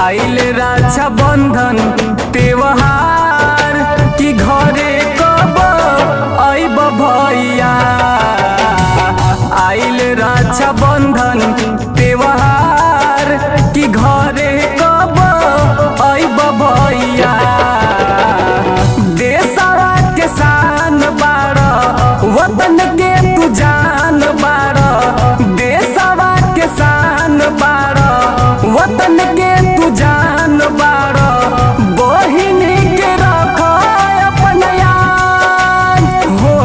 आइल रक्षा बंधन त्योहार कि घरे कब अइब भैया आइल रक्षा बंधन त्योहार कि घरे कब अइब भैया देशवा के शान बाड़ वतन के तू जान बाड़ देशवा के शान बाड़ वतन के तू जान बाड़ बहिन के रख अपन यान हो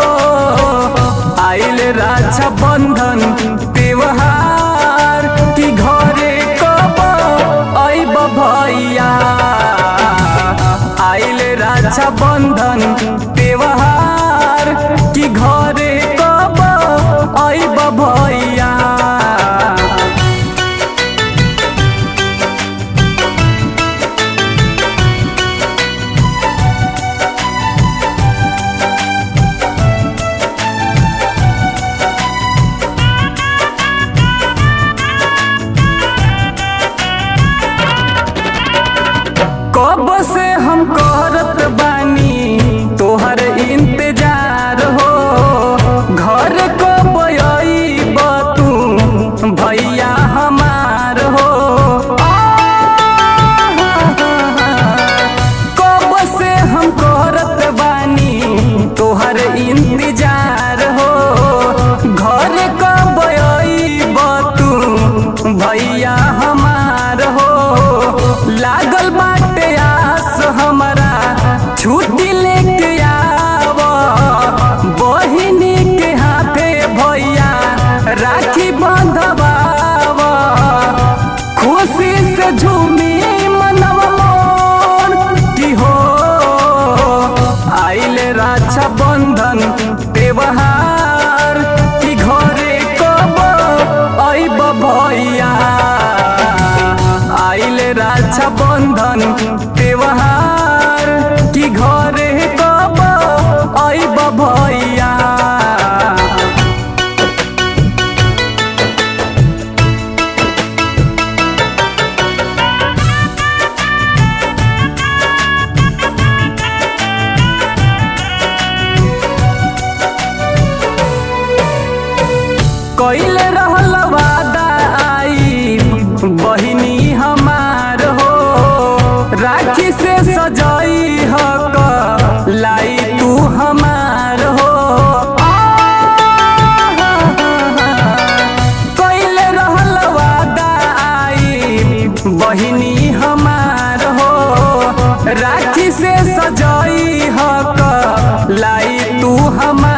आइल रक्षा बंधन त्योहार कि घरे कब अइब भैया आइल रक्षा बंधन त्योहार कि घरे कब अइब भैया कब से हम करत बानी तोहर इंतजार हो घर कब अइब तू भैया हमार हो कब से हम करत बानी तोहर इंतजार हो घर कब अइब तू भैया हमार हो लागल बाटे आस हमारा छुट्टी लेके आव बहिनी के हाथे भैया राखी बंधवाव खुशी से झूमी मनव मोर की हो आइल रक्षा बंधन त्योहार कि घरे कब अइब भैया आइल रक्षा बंधन त्योहार कि घरे कब अइब भैया कैले रहल वादा आई बहिनी हमार हो राखी से सजाई हक लाई तू हमार हो कैले रहल वादा आई बहिनी हमार हो राखी से सजाई हक लाई तू हमार